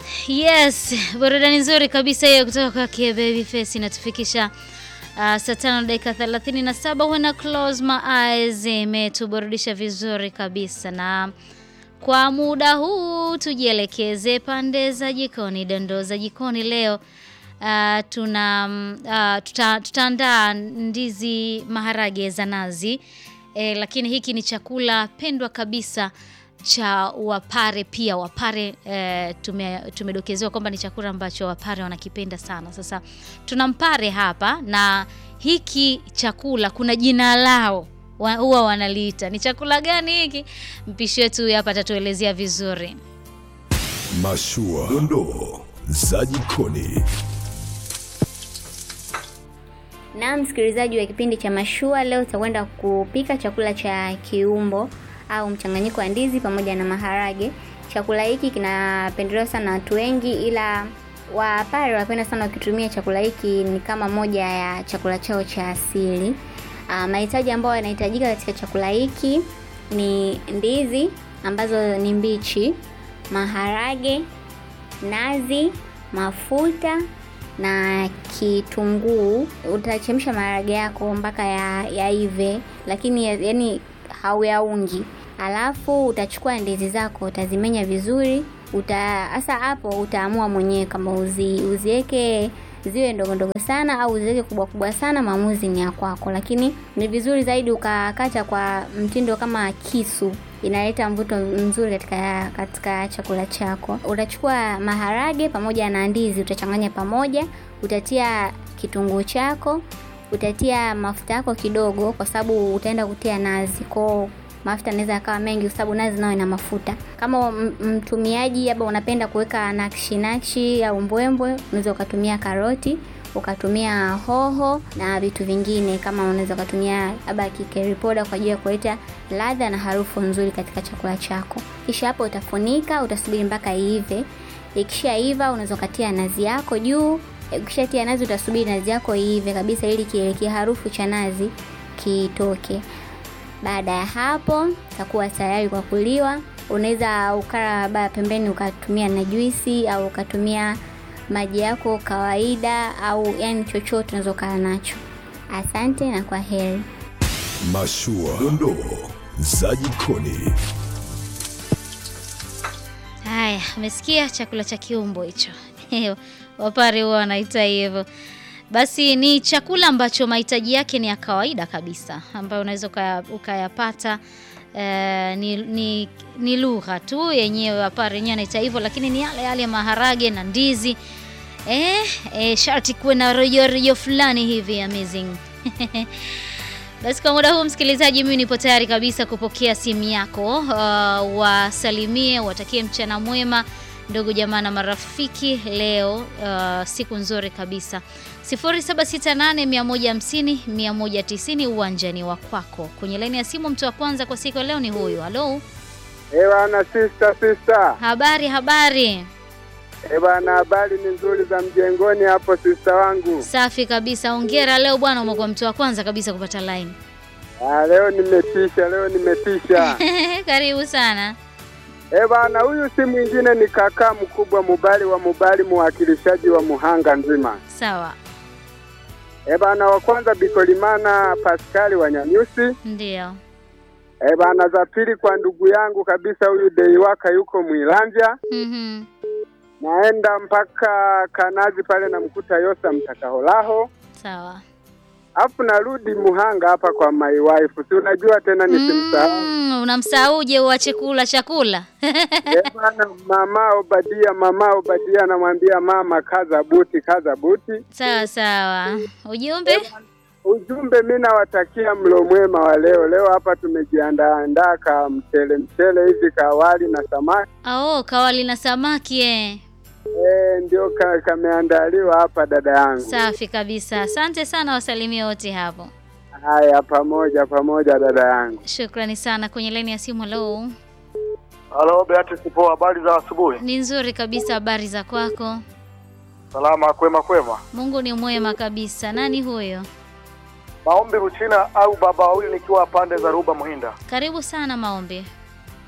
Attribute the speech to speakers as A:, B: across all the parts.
A: Yes, burudani nzuri kabisa hiyo kutoka kwake Babyface inatufikisha uh, saa tano dakika thelathini na saba. When I close my eyes imetuburudisha vizuri kabisa, na kwa muda huu tujielekeze pande za jikoni, dondoo za jikoni leo. Uh, tuna uh, tuta, tutaandaa ndizi maharage za nazi eh, lakini hiki ni chakula pendwa kabisa cha Wapare pia. Wapare eh, tume, tumedokezewa kwamba ni chakula ambacho Wapare wanakipenda sana. Sasa tuna mpare hapa na hiki chakula kuna jina lao wa, huwa wanaliita. Ni chakula gani hiki? Mpishi wetu huyu hapa atatuelezea vizuri.
B: Mashua, dondoo za jikoni.
C: Na msikilizaji wa kipindi cha Mashua, leo tutakwenda kupika chakula cha kiumbo au mchanganyiko wa ndizi pamoja na maharage. Chakula hiki kinapendelewa sana na watu wengi, ila Wapare wanapenda sana wakitumia chakula hiki, ni kama moja ya chakula chao cha asili. Ah, mahitaji ambayo yanahitajika katika chakula hiki ni ndizi ambazo ni mbichi, maharage, nazi, mafuta na kitunguu. Utachemsha maharage yako mpaka ya yaive, lakini ya- yani hauyaungi. Alafu utachukua ndizi zako utazimenya vizuri. Uta hasa hapo utaamua mwenyewe kama uzi, uziweke ziwe ndogo ndogo sana au uziweke kubwa kubwa sana, maamuzi ni ya kwako, lakini ni vizuri zaidi ukakata kwa mtindo kama kisu inaleta mvuto mzuri katika katika chakula chako. Utachukua maharage pamoja na ndizi, utachanganya pamoja, utatia kitunguu chako, utatia mafuta yako kidogo, kwa sababu utaenda kutia nazi kwao mafuta yanaweza yakawa mengi, kwa sababu nazi nayo ina mafuta. Kama m- mtumiaji labda unapenda kuweka nakshi nakshi au mbwembwe, unaweza ukatumia karoti ukatumia hoho na vitu vingine, kama unaweza ukatumia labda kikeri poda kwa ajili ya kuleta ladha na harufu nzuri katika chakula chako. Kisha hapo utafunika, utasubiri mpaka iive. Ikishaiva unaweza ukatia nazi yako juu. Ukishatia nazi, utasubiri nazi yako iive kabisa, ili kile kiharufu cha nazi kitoke. Baada ya hapo itakuwa tayari kwa kuliwa. Unaweza ukala labda pembeni ukatumia na juisi au ukatumia maji yako kawaida, au yani chochote unaweza ukala nacho. Asante na kwa heri.
B: Mashua, dondoo za jikoni.
A: Haya, umesikia chakula cha kiumbo hicho. Wapare huwa wanaita hivyo. Basi ni chakula ambacho mahitaji yake ni ya kawaida kabisa, ambayo unaweza ukaya- ukayapata. Eh, ni, ni, ni lugha tu yenyewe, Wapare wenyewe anaita hivyo, lakini ni yale yale maharage na ndizi. Eh, eh, sharti kuwe na rojo rojo fulani hivi amazing. Basi kwa muda huu msikilizaji, mimi nipo tayari kabisa kupokea simu yako. Uh, wasalimie, watakie mchana mwema ndugu jamaa na marafiki. Leo uh, siku nzuri kabisa. 0768 150 190 uwanjani wa kwako. Kwenye laini ya simu, mtu wa kwanza kwa siku ya leo ni huyu. Halo,
D: Eh bana, sister sister.
A: habari habari.
D: Eh bana, habari ni nzuri za mjengoni hapo sister wangu.
A: Safi kabisa, hongera. Leo bwana, umekuwa mtu wa kwanza kabisa kupata line.
D: Ah, leo nimetisha, leo nimetisha.
A: Karibu sana.
D: Eh bana, huyu si mwingine ni kaka mkubwa Mubali wa Mubali, mwakilishaji wa Muhanga nzima.
A: Sawa,
D: Eh bana, wa kwanza Bikolimana Paskali wa Nyanyusi.
A: ndio.
D: Eh bana, za pili kwa ndugu yangu kabisa huyu Deiwaka yuko Mwilanja.
A: Mhm.
D: Naenda mpaka Kanazi pale namkuta Yosa Mtakaholaho.
A: Sawa.
D: Afu narudi Muhanga hapa kwa my wife. Si unajua tena nisimsahau.
A: Mm, unamsauje uache kula chakula?
D: Eh, bwana mama Obadia, mama Obadia anamwambia mama kaza buti, kaza buti.
A: sawa sawa. Ujumbe?
D: Ujumbe, mi nawatakia mlo mwema wa leo. Leo hapa tumejiandaa andaa ka mchele mchele hivi ka wali na samaki
A: Oh, kawali na samaki eh.
D: eh, ndio ka, kameandaliwa hapa dada yangu.
A: Safi kabisa. Asante sana wasalimie wote hapo.
D: Haya, pamoja pamoja dada yangu.
A: Shukrani sana. Kwenye laini ya simu, hello.
E: Halo Beatrice, poa, habari za asubuhi?
A: Ni nzuri kabisa, habari za kwako?
E: Salama, kwema kwema.
A: Mungu ni mwema kabisa. Nani huyo?
E: Maombi Ruchina au baba wawili, nikiwa pande za Ruba Muhinda.
A: Karibu sana maombi.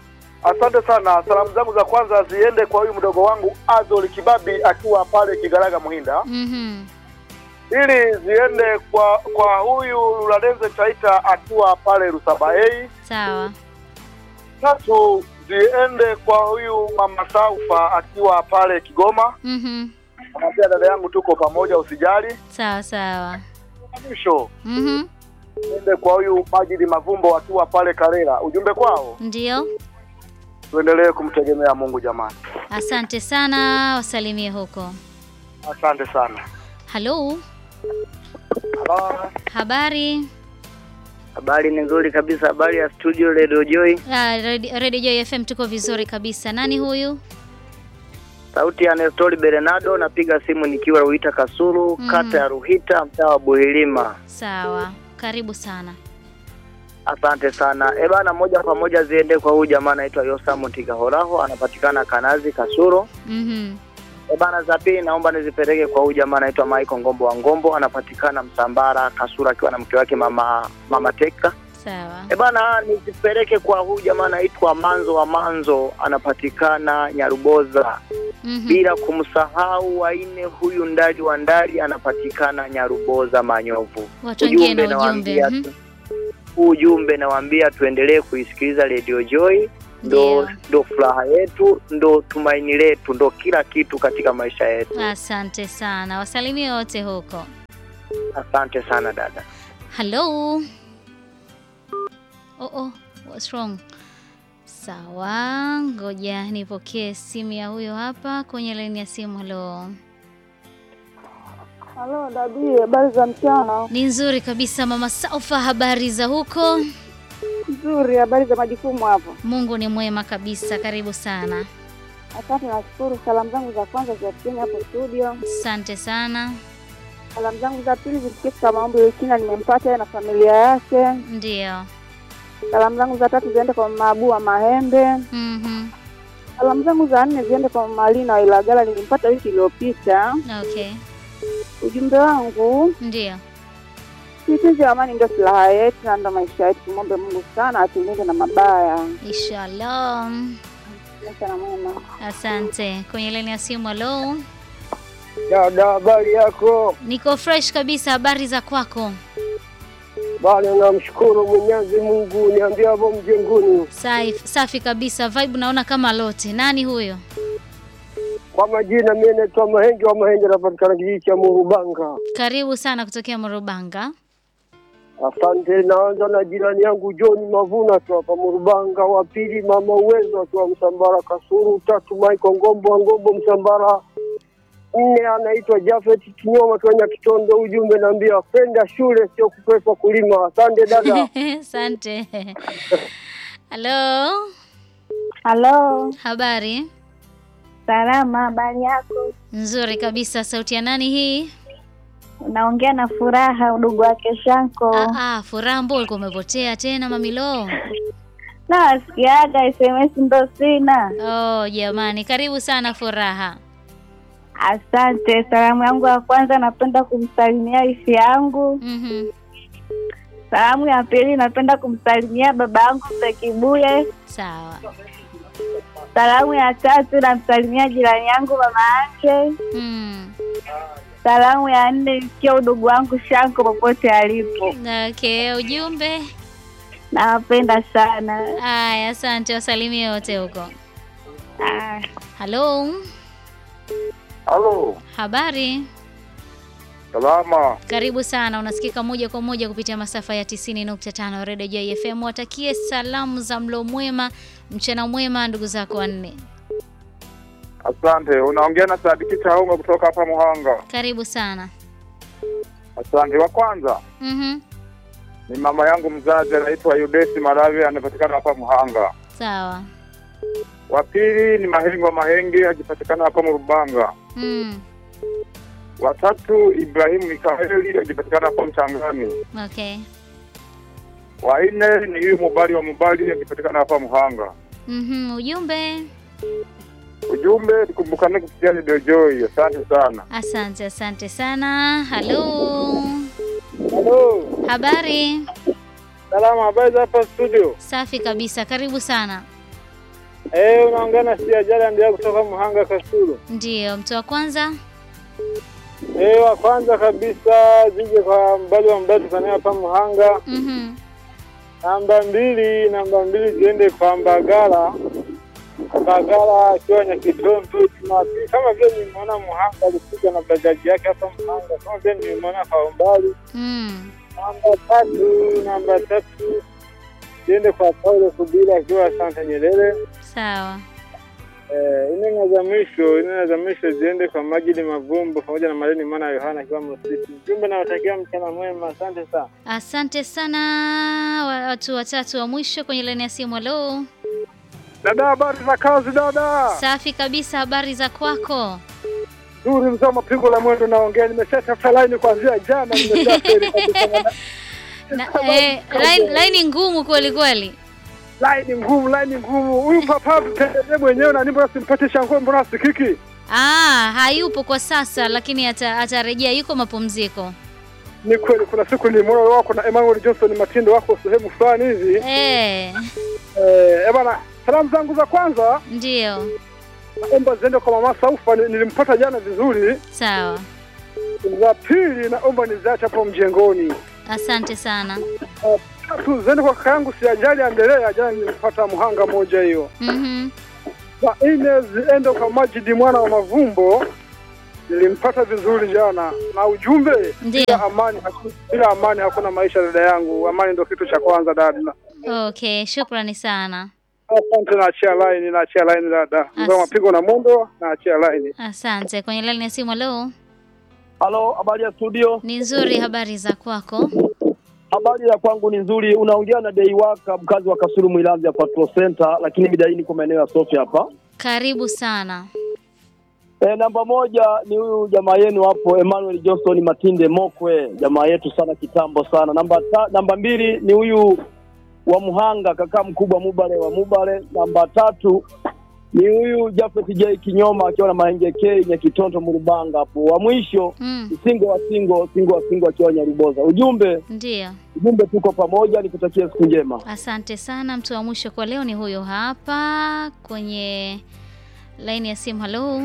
E: Asante sana. Salamu zangu za kwanza ziende kwa huyu mdogo wangu Azol Kibabi akiwa pale Kigaraga Muhinda,
A: Mhm.
E: ili ziende kwa kwa huyu Luladenze Chaita akiwa pale Rusabaei.
A: Sawa.
E: Tatu ziende kwa huyu mama Saufa akiwa pale Kigoma.
A: Mhm.
E: Namwambia dada yangu, tuko pamoja, usijali.
A: Sawa sawa.
E: Na Mwisho
A: Mhm.
E: ziende kwa huyu Majidi Mavumbo akiwa pale Karela. Ujumbe kwao,
A: Ndio.
E: tuendelee kumtegemea Mungu jamani.
A: Asante sana, wasalimie huko.
E: Asante sana.
A: Halo,
E: Hello.
A: habari?
F: Habari ni nzuri kabisa. Habari ya studio Radio Joy,
A: Ah, Radio Radio Joy FM tuko vizuri kabisa. Nani huyu?
F: sauti ya Nestori Bernardo. Napiga simu nikiwa Ruhita Kasulu,
A: Mhm.
F: kata ya Ruhita, mtaa wa Buhilima.
A: Sawa, karibu sana.
F: Asante sana. E bana, moja kwa moja ziende kwa huyu jamaa anaitwa Yosamu Tigahoraho, anapatikana Kanazi Kasulu.
A: Mhm.
F: E bana, za pili naomba nizipeleke kwa huyu jamaa anaitwa Michael Ngombo wa Ngombo, anapatikana Msambara Kasulu, akiwa na mke wake mama mama Teka.
A: Sawa.
F: E bana, nizipeleke kwa huyu jamaa anaitwa Manzo wa Manzo, anapatikana Nyaruboza.
A: Mhm.
F: bila kumsahau waine huyu ndali wa ndali anapatikana Nyaruboza Manyovu.
A: Watu wengine na ujumbe.
F: nawaambia
A: Mhm.
F: tu- ujumbe nawaambia tuendelee kuisikiliza Radio Joy, ndo
A: Ndio.
F: ndo furaha yetu, ndo tumaini letu, ndo kila kitu katika maisha yetu.
A: Asante sana, wasalimie wote huko.
F: Asante sana dada.
A: Hello. Oh, oh, what's wrong? Sawa, ngoja nipokee simu ya huyo hapa kwenye laini ya simu. Hello.
G: Halo dadi, habari za mchana?
A: Ni nzuri kabisa mama Saufa, habari za huko?
G: Nzuri, habari za majukumu hapo?
A: Mungu ni mwema kabisa, karibu sana.
G: Asante, nashukuru. Salamu zangu za kwanza ziatikeni hapo studio.
A: Asante sana.
G: Salamu zangu za pili zisikie kwa maombi Wekina, nimempata yeye na familia yake.
A: Ndio.
G: Salamu zangu za tatu ziende kwa mama Abu wa Mahembe.
A: Mhm.
G: Salamu zangu za nne ziende kwa mama Alina wa Ilagala, nilimpata wiki iliyopita.
A: Okay.
G: Ujumbe wangu
A: Ndio.
G: sisi amani ndio silaha yetu na ndio maisha yetu. Tumwombe Mungu sana atulinde na mabaya.
A: Inshallah.
G: Mchana mwema.
A: Asante. Kwenye laini ya simu, hello.
D: Dada, habari yako?
A: Niko fresh kabisa, habari za kwako?
D: Bwana, namshukuru Mwenyezi Mungu, niambia hapo mjenguni.
A: Safi, safi kabisa. Vibe naona kama lote. Nani huyo?
D: Kwa majina, mimi naitwa Mahenge wa Mahenge, napatikana kijiji cha Murubanga.
A: Karibu sana kutokea Morobanga.
D: Asante. Naanza na jirani yangu John Mavuna tu hapa Murubanga, wa pili mama Uwezo akiwa Msambara Kasuru, tatu Michael Ngombo wa Ngombo Msambara, nne anaitwa Jafet Kinyoma Kenya Kitondo. Ujumbe naambia kwenda shule sio kukwepa kulima. Asante dada.
A: Asante. Halo,
G: Halo,
A: habari?
G: salama, habari yako?
A: Nzuri kabisa. Sauti ya nani hii?
G: Unaongea na Furaha, udugu wake Shanko.
A: Ah, ah, Furaha, mbona ulikuwa umepotea tena mamilo?
G: Na sikiaga SMS ndo sina.
A: Oh, jamani, karibu sana Furaha.
G: Asante. Salamu yangu ya kwanza napenda kumsalimia ifi yangu.
A: Mhm.
G: Salamu ya pili napenda kumsalimia baba yangu Sekibule.
A: Sawa.
G: Salamu ya tatu namsalimia jirani yangu mama yake.
A: Mm.
G: Salamu ya nne ikia udugu wangu Shanko popote alipo.
A: Okay, ujumbe.
G: Nawapenda sana.
A: Aya, asante, wasalimie wote huko.
G: Ah.
A: Halo,
E: Halo.
A: habari?
E: Salama.
A: Karibu sana, unasikika moja kwa moja kupitia masafa ya 90.5 Radio Joy FM. Watakie salamu za mlo mwema, mchana mwema ndugu zako wanne.
E: Asante. Unaongea na Sadiki Chaunga kutoka hapa Muhanga.
A: Karibu sana.
E: Asante. Wa kwanza
A: Mhm.
E: ni mama yangu mzazi anaitwa Yudesi Malawi, anapatikana hapa Muhanga.
A: Sawa.
E: Wa pili ni Mahengo Mahenge, akipatikana hapa Murubanga.
A: Mm.
E: Wa tatu Ibrahimu Mikaeli, akipatikana hapa Mchangani.
A: Okay.
E: Wa nne ni huyu Mubali wa Mubali, akipatikana hapa Muhanga.
A: Mhm. Ujumbe.
E: Ujumbe, tukumbukane kupitia Radio Joy. Asante sana.
A: Asante, asante sana. Halo.
D: Halo.
A: Habari?
D: Salama, habari za hapa studio?
A: Safi kabisa. Karibu sana.
H: Eh, unaongea na Siajala ndio kutoka Muhanga Kasulu.
A: Ndiyo, mtu wa kwanza.
H: Eh, wa kwanza kabisa zije kwa mbali wa mbali tukanea hapa Muhanga.
A: Mhm.
H: Namba mbili, namba mbili ziende kwa Mbagala. Mbagala akiwa Nyakitondo Jumapili, kama vile nimeona Muhanga alikuja na bajaji yake hapa Muhanga, kama vile nimeona kwa umbali.
A: Mm.
H: Namba tatu, namba tatu ziende kwa Paulo Kubila akiwa Asante Nyerere.
A: Sawa.
H: Eh, nne za mwisho, nne za mwisho ziende kwa Majidi Mavumbo pamoja na Mareni Mana Yohana akiwa Mrusiti. Mjumbe nawatakia mchana mwema, asante sana.
A: Asante sana wa- watu watatu wa mwisho kwenye laini ya simu. Halo.
E: Dada, habari za kazi dada?
A: Safi kabisa, habari za kwako?
E: Nzuri mzee wa mapigo la mwendo naongea, nimeshatafuta laini kuanzia jana, nimeshaferi kabisa.
A: Na, eh, line, line ngumu kweli kweli.
E: Laini ngumu, laini ngumu. Huyu papa tutendelee mwenyewe na nimbo simpate shangwe, mbona sikiki?
A: Ah, hayupo kwa sasa lakini ata- atarejea, yuko mapumziko.
E: Ni kweli, kuna siku nilimwona wako na Emmanuel Johnson Matindo wako sehemu fulani hivi.
A: Eh,
E: Eh, bana, salamu zangu za kwanza
A: ndio.
E: naomba ziende kwa mama Saufa, ni- nilimpata jana vizuri.
A: Sawa.
E: Za pili naomba niziache hapo mjengoni.
A: Asante sana.
E: Tatu ziende kwa kaka yangu Siajali Anderea, jana nilimpata Muhanga moja hiyo.
A: Mhm.
E: Za nne ziende kwa Majidi mwana wa Mavumbo, nilimpata vizuri jana. Na ujumbe
A: Ndio.
E: bila amani, haku- bila amani hakuna maisha, dada yangu. Amani ndio kitu cha kwanza dada.
A: Okay, shukrani sana.
E: Asante, naachia line, naachia line dada. Mzee wa mapigo na mwendo, naachia line.
A: Asante. Kwenye laini ya simu, halo.
D: Halo, habari ya studio?
A: Ni nzuri, habari za kwako?
D: Habari ya kwangu ni nzuri. Unaongea na Dei Waka, mkazi wa Kasulu Mwilanzi ya Patrol Center, lakini midai niko maeneo ya Sofia hapa.
A: Karibu sana.
D: E, namba moja ni huyu jamaa yenu hapo Emmanuel Johnson Matinde Mokwe, jamaa yetu sana kitambo sana. Namba ta, namba mbili ni huyu wa Muhanga, kaka mkubwa Mubale wa Mubale. Namba tatu ni huyu Jafet J Kinyoma akiwa na Mahenge K Nyakitonto Murubanga hapo. Wa mwisho
A: Mm,
D: ni Singo wa Singo, Singo wa Singo akiwa Nyaruboza. Ujumbe
A: ndio.
D: ujumbe, tuko pamoja, nikutakia siku njema.
A: Asante sana. Mtu wa mwisho kwa leo ni huyo hapa kwenye laini ya simu. Halo,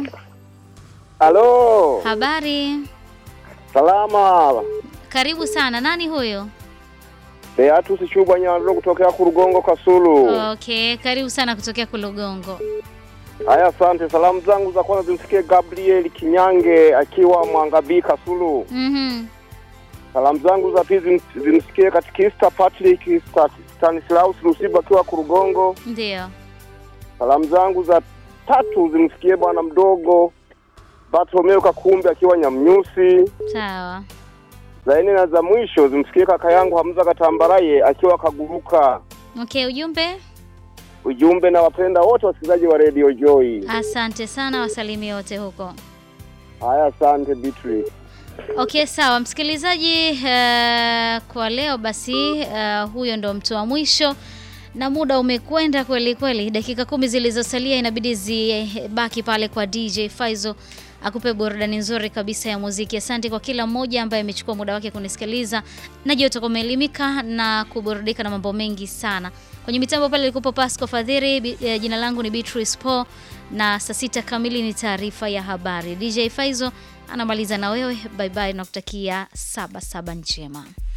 E: Halo,
A: habari?
E: salama.
A: Karibu sana. Nani huyo?
E: Beatus Chubwa Nyandro kutokea Kurugongo Kasulu.
A: Okay, karibu sana kutokea Kulugongo.
E: Haya, asante. Salamu zangu za kwanza zimsikie Gabriel Kinyange akiwa Mwangabii Kasulu.
A: Mhm.
E: Salamu zangu za pili zim- zimsikie katikista Patrick Sta- Stanislaus Lusiba akiwa Kurugongo.
A: Ndio.
E: Salamu zangu za tatu zimsikie bwana mdogo Bartolomeo Kakumbe akiwa Nyamnyusi.
A: Sawa.
E: Za nne na za mwisho zimsikie kaka yangu Hamza Katambaraye akiwa Kaguruka.
A: Okay, ujumbe?
E: Ujumbe na wapenda wote wasikilizaji wa Radio Joy.
A: Asante sana, wasalimie wote huko.
E: Haya, asante Beatrice.
A: Okay, sawa msikilizaji, uh, kwa leo basi uh, huyo ndo mtu wa mwisho na muda umekwenda kweli kweli. Dakika kumi zilizosalia inabidi zibaki pale kwa DJ Faizo akupe burudani nzuri kabisa ya muziki. Asante kwa kila mmoja ambaye amechukua muda wake kunisikiliza. Najua utakuwa umeelimika na kuburudika na mambo mengi sana. Kwenye mitambo pale ilikupo Pasco Fadhiri, bi- eh, jina langu ni Beatrice Po na saa sita kamili ni taarifa ya habari. DJ Faizo anamaliza na wewe, bye bye, na kutakia saba saba njema.